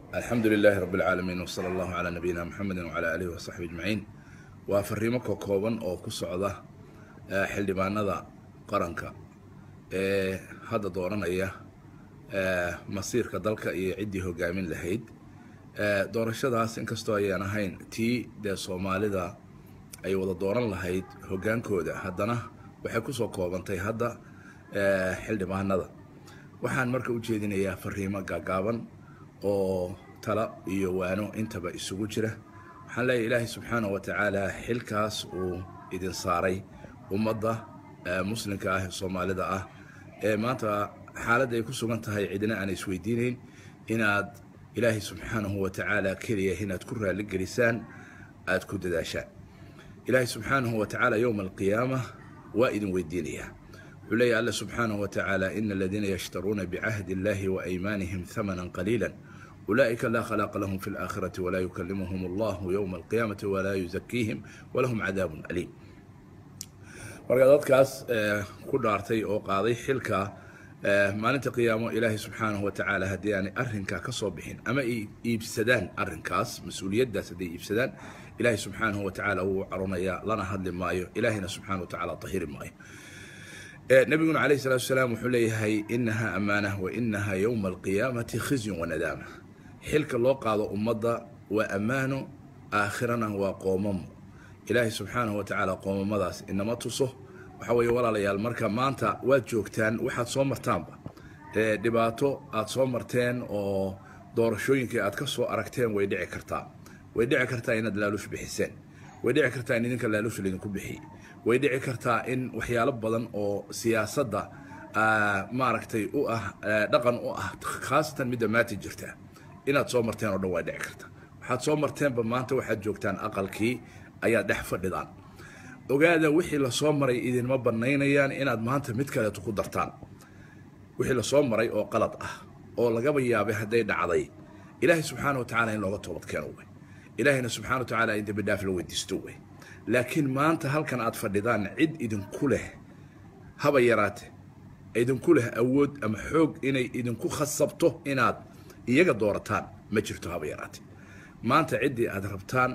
alxamdu lilaahi rabi اlcaalamiin wsala allahu calaa nabiyina muxamedi wcalaa aalihi wasaxbi ajmaciin waa fariimo ka kooban oo ku socda xildhibaanada qaranka ee hadda dooranaya masiirka dalka iyo ciddii hogaamin lahayd doorashadaas inkastoo ayaan ahayn tii dee soomaalida ay wada dooran lahayd hogaankooda haddana waxay kusoo koobantay hadda xildhibaanada waxaan marka u jeedinayaa fariimo gaagaaban oo tala iyo waano intaba isugu jira waxaan leeyahay ilaahay subxaanah wa tacaala xilkaas uu idin saaray ummadda muslimka ah ee soomaalida ah ee maanta xaaladda ay ku sugan tahay cidina aan isweydiinayn inaad ilaahay subxaanahu wa tacaala keliya inaad ku raaligelisaan aada ku dadaashaan ilaahay subxaanahu wa tacaala yowma alqiyaama waa idin weydiinayaa wuxuu leeyahy alla subxaanahu wa tacaala ina aladiina yashtaruuna bicahdi illahi wa aymaanihim hamanan qaliila ulaa'ika laa khalaaqa lahum fi laakhirati walaa yukalimuhum allahu yowma alqiyaamati walaa yuzakiihim walahum cadaabun aliim marka dadkaas ku dhaartay oo qaaday xilka maalinta qiyaamo ilaahay subxaanahu wa tacaala haddii aanay arrinkaa ka soo bixin ama ay iibsadaan arrinkaas mas-uuliyaddaas hadday iibsadaan ilaahay subxaanahu wa tacaala wuu caronayaa lana hadli maayo ilaahayna subxaana wa tacala tahiri maayo nabiguna calayhi salatu wasalaam wuxuu leeyahay inaha amaanah wa inaha yowma alqiyaamati khizyun wanadaama xilka loo qaado ummadda waa ammaano aakhirana waa qoomamo ilaahay subxaanahu wa tacaala qoomamadaas inama tuso waxaa weeye walaalayaal marka maanta waad joogtaan waxaad soo martaanba dhibaato aad soo marteen oo doorashooyinkii aad ka soo aragteen way dhici kartaa way dhici kartaa inaad laaluush bixiseen way dhici kartaa in idinka laaluush laydinku bixiyey way dhici kartaa in waxyaalo badan oo siyaasadda maaragtay u ah dhaqan u ah khaasatan midda maati jirta inaad soo marteen oo dhan waa dhici karta waxaad soo marteenba maanta waxaad joogtaan aqalkii ayaad dhex fadhidaan ogaada wixii lasoo maray idinma banaynayaan inaad maanta mid kaleeto ku dartaan wixii lasoo maray oo qalad ah oo lagaba yaabay hadday dhacday ilaahay subxaana wa tacala in looga toobad keeno wey ilaahayna subxana wa tacala in dembi dhaaf la weydiisto wey laakiin maanta halkan aad fadhidaan cid idinku leh haba yaraate idinku leh awood ama xoog inay idinku khasabto inaad iyaga doorataan ma jirto haba yaraate maanta ciddii aad rabtaan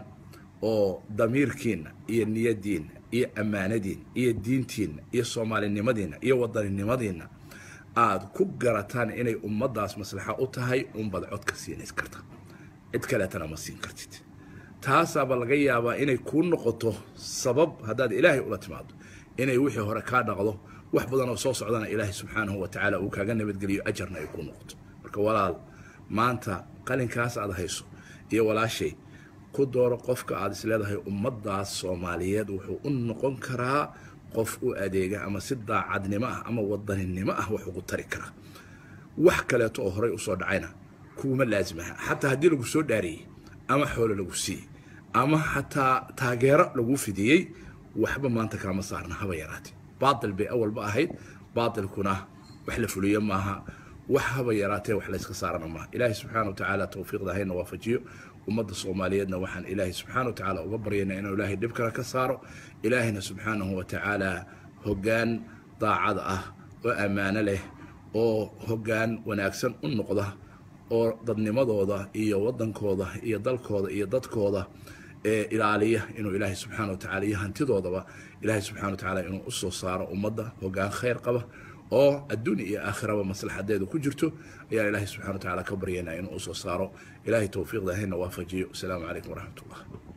oo damiirkiinna iyo niyadiinna iyo ammaanadiinna iyo diintiinna iyo soomaalinimadiinna iyo wadaninimadiinna aad ku garataan inay ummaddaas maslaxa u tahay unbad codka siinays karta cid kaleetana ma siin kartid taasaaba laga yaabaa inay kuu noqoto sabab haddaad ilaahay ula timaado inay wixii hore kaa dhaqdo wax badan oo soo socdana ilaahay subxaanahu wa tacaala uu kaaga nabadgeliyo ajarna ay kuu noqoto marka walaal maanta qalinkaas aad hayso iyo walaashay ku dooro qofka aad isleedahay ummaddaas soomaaliyeed wuxuu u noqon karaa qof u adeega ama si daacadnimo ah ama wadaninimo ah wax ugu tari karaa wax kaleeto oo horey usoo dhacayna kuuma laasimaha xataa haddii lagu soo dhaariyey ama xoolo lagu siiyey ama xataa taageero lagu fidiyey waxba maanta kaama saarna haba yaraatee baatil bay awalba ahayd baatilkuna wax la fuliyo maaha wax haba yaraatee wax layska saarana maaha ilaahay subxaana wa tacaala towfiiqda hayna waafajiyo ummadda soomaaliyeedna waxaan ilaahay subxaana wa tacaala uga baryayna inuu ilaahay dhibkana ka saaro ilaahayna subxaanahu wa tacaala hoggaan daacada ah oo ammaano leh oo hoggaan wanaagsan u noqda oo dadnimadooda iyo waddankooda iyo dalkooda iyo dadkooda ee ilaaliya inuu ilaahay subxaana wa tacala iyo hantidoodaba ilaahay subxana wa tacaala inuu usoo saaro ummadda hoggaan khayr qaba oo adduunya iyo aakhiraba maslaxadeedu ku jirto ayaan ilaahay subxana wa tacala ka baryaynaa inuu usoo saaro ilaahay towfiiqda hayna waafajiyo asalaamu calaykum waraxmat ullah